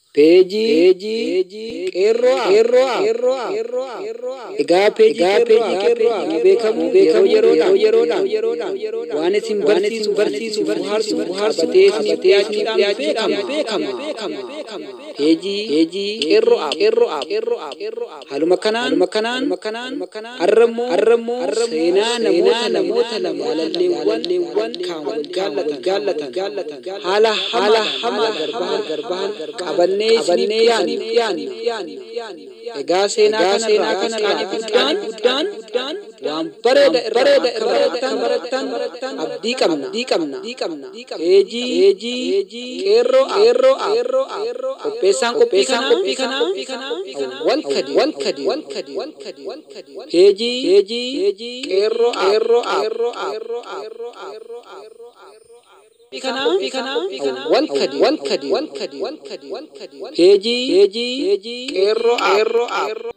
Peejii qeerroo qeerroo egaa peejii qeerroo beekamu yeroo yeroodhaan waan isin barsiisu barsiisu bohaarsu bohaarfatee isiniif dhiyaachuudhaan beekama. Peejii qeerroo haaluma kanaan har'ammoo seenaa namoota lama jaalalleewwan kaan wal jaallatan haala hamaa garbahan qabannee isiniif dhiyaanna. Egaa seenaa kanarraa guddaan waan bareeda irraa barattan abdii qabna. Peejii qeerroo qopheessaan qophii kanaa wal kadi. Peejii qeerroo wal kadi. Peejii qeerroo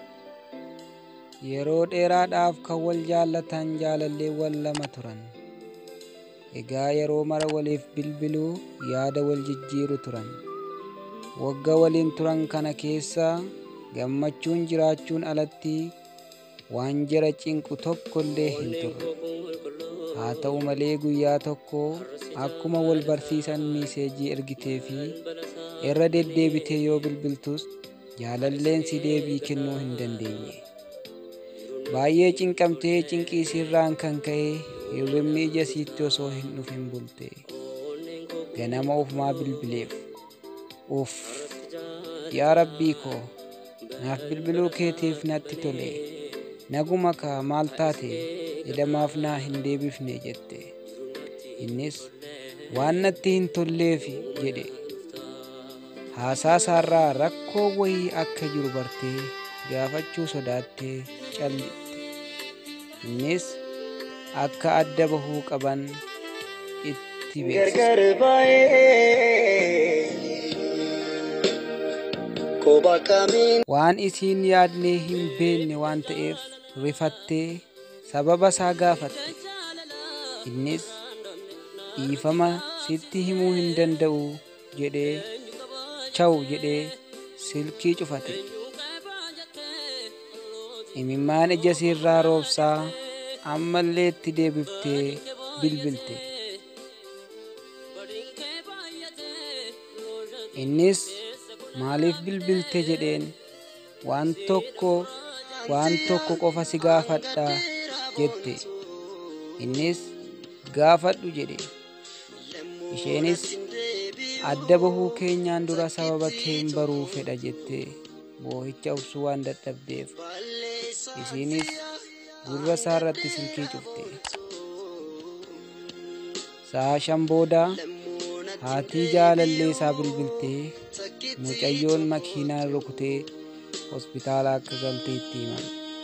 Yeroo dheeraadhaaf kan wal jaallatan jaalalleewwan lama turan. Egaa yeroo mara waliif bilbiluu yaada wal jijjiiru turan. Wagga waliin turan kana keessa gammachuun jiraachuun alatti waan jara cinqu tokko illee hin turre. Haa ta'u malee guyyaa tokko akkuma wal barsiisan miiseejii ergitee fi irra deddeebitee yoo bilbiltus jaalalleen si deebii kennuu hin dandeenye. Baay'ee cinqamtee cinqii sirraan kan ka'e hirribni ija siitti osoo hin dhufin bulte. Ganama ofumaa bilbileef. Uff! Yaa rabbii koo! Naaf bilbiluu keetiif natti tole. Naguma kaa maal taate jedhamaaf naa hin deebifne jette. Innis waan natti hin tolleefi jedhe. Haasaa isaarraa rakkoo wayii akka jiru bartee gaafachuu sodaattee callitte. Innis akka adda bahuu qaban itti beeksise. Waan isiin yaadnee hin beekne waan ta'eef rifattee sababa isaa gaafatte. Innis dhiifama sitti himuu hin danda'u jedhee chawu jedhee silkii cufate. Imimmaan ija siirraa roobsaa ammallee itti deebiftee bilbilte. Innis maaliif bilbilte jedheen waan tokko waan tokko qofa si gaafadha jette. Innis gaafadhu jedhe. Isheenis adda bahuu keenyaan dura sababa keen baruu fedha jettee boo'icha obsuu waan dadhabdeef isiinis gurra isaa irratti silkii cufte. Sa'a shan booda haatii jaalallee isaa bilbiltee mucayyoon makiinaan rukutee hospitaala akka galte itti himan.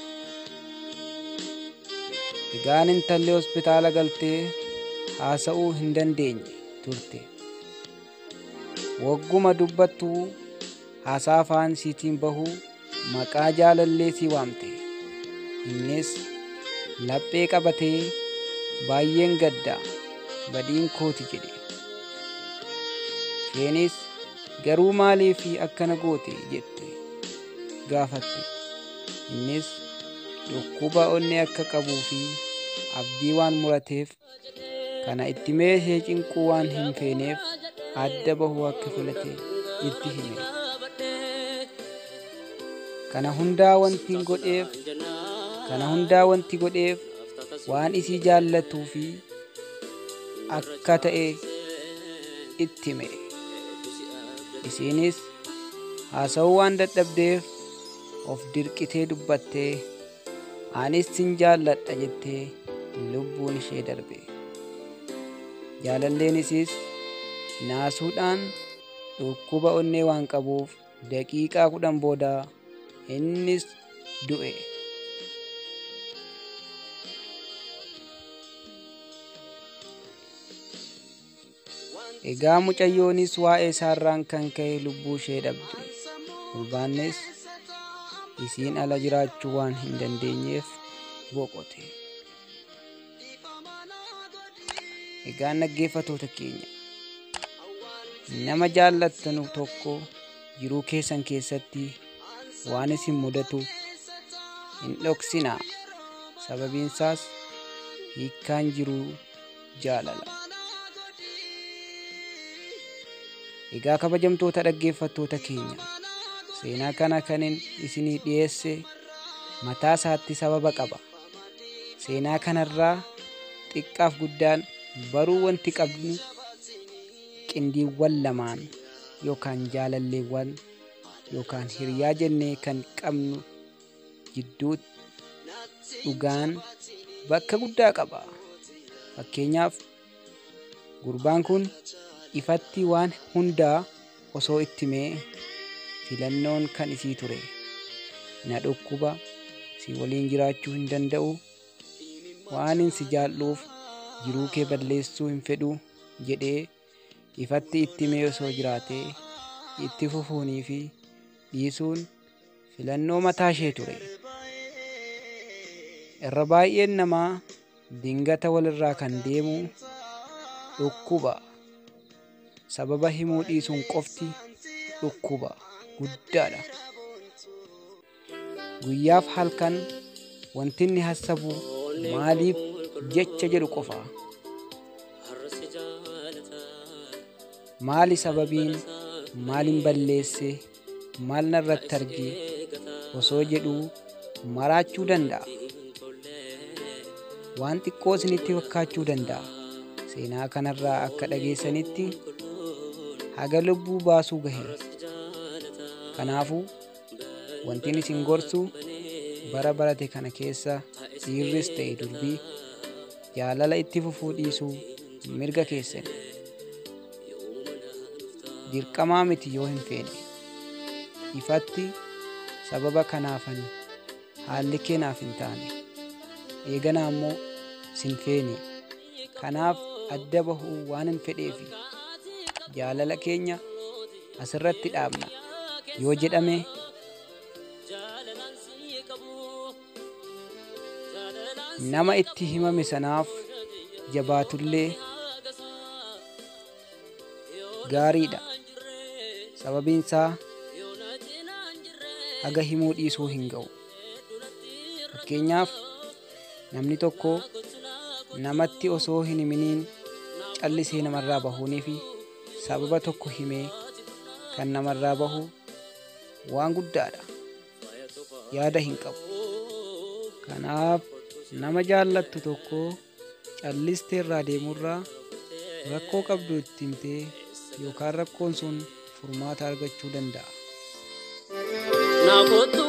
Egaan intalli hospitaala galtee haasa'uu hin dandeenye turte. Wagguma dubbattuu haasaa afaan siitiin bahuu maqaa jaalallee sii waamte. Innis laphee qabatee baay'een gaddaa badiin kooti jedhe. Isheenis garuu maaliif akkana goote jette gaafatte. Innis dhukkuba onnee akka qabuu fi abdii waan murateef kana itti meeshee cinquu waan hin feeneef adda bahuu akka filate itti hime. Kana hundaa wanti godheef kana hundaa wanti godheef waan isii jaallatuu fi akka ta'e itti hime. Isiinis haasa'uu waan dadhabdeef of dirqitee dubbattee anis sin jaalladha jettee lubbuun ishee darbe. Jaalalleen isiis naasuudhaan dhukkuba onnee waan qabuuf daqiiqaa kudhan booda innis du'e. Egaa mucayyoonis waa'ee isaarraan kan ka'e lubbuu ishee dhabde. Ulbaannes isiin ala jiraachuu waan hin dandeenyeef boqote. Egaa dhaggeeffatoota keenya nama jaallattanu tokko jiruu keessan keessatti waan isin mudatu hin dhoksinaa sababiinsaas hiikkaan jiruu jaalala. Egaa kabajamtoota dhaggeeffattoota keenya seenaa kana kanin isinii dhiyeesse mataa isaatti sababa qaba. Seenaa kanarraa xiqqaaf guddaan baruu wanti qabnu qindiiwwan lamaan yookaan jaalalleewwan yookaan hiriyaa jennee kan qabnu jidduutti dhugaan bakka guddaa qaba. Fakkeenyaaf gurbaan kun ifatti waan hundaa osoo itti mee filannoon kan isii ture. Na dhukkuba si waliin jiraachuu hin danda'u waanin si jaalluuf jiruu kee balleessuu hin fedhu jedhee ifatti itti mee osoo jiraatee itti fufuunii fi dhiisuun filannoo mataa ishee ture. Irra baay'een namaa dingata walirraa kan deemu dhukkuba. Sababa himuu dhiisuun qofti dhukkuba guddaadha. Guyyaaf halkan wanti inni hassabu maaliif jecha jedhu qofa. Maali sababiin maalin balleesse maal narratti arge osoo jedhuu maraachuu danda'a. Waan xiqqoo isinitti fakkaachuu danda'a. Seenaa kanarraa akka dhageessanitti haga lubbuu baasuu gahe. Kanaafuu wantin isin gorsu bara barate kana keessa dhiirris ta'e durbii jaalala itti fufuu dhiisuu mirga keessan. Dirqamaa miti yoo hin feene. Ifatti sababa kanaafan haalli keenaaf hin taane. Eeganaa immoo sin feene. Kanaaf adda bahuu waan hin fedheefi jaalala keenya asirratti dhaabna yoo jedhame nama itti himame sanaaf jabaatullee gaariidha. Sababiin isaa haga himuu dhiisuu hin ga'u. Fakkeenyaaf namni tokko namatti osoo hin himiniin callisee namarraa bahuunii fi sababa tokko himee kan namarraa bahu waan guddaadha. Yaada hin qabu. Kanaaf nama jaallattu tokko callistee irraa deemurraa rakkoo qabdu itti himtee yookaan rakkoon sun furmaata argachuu danda'a. Naafottu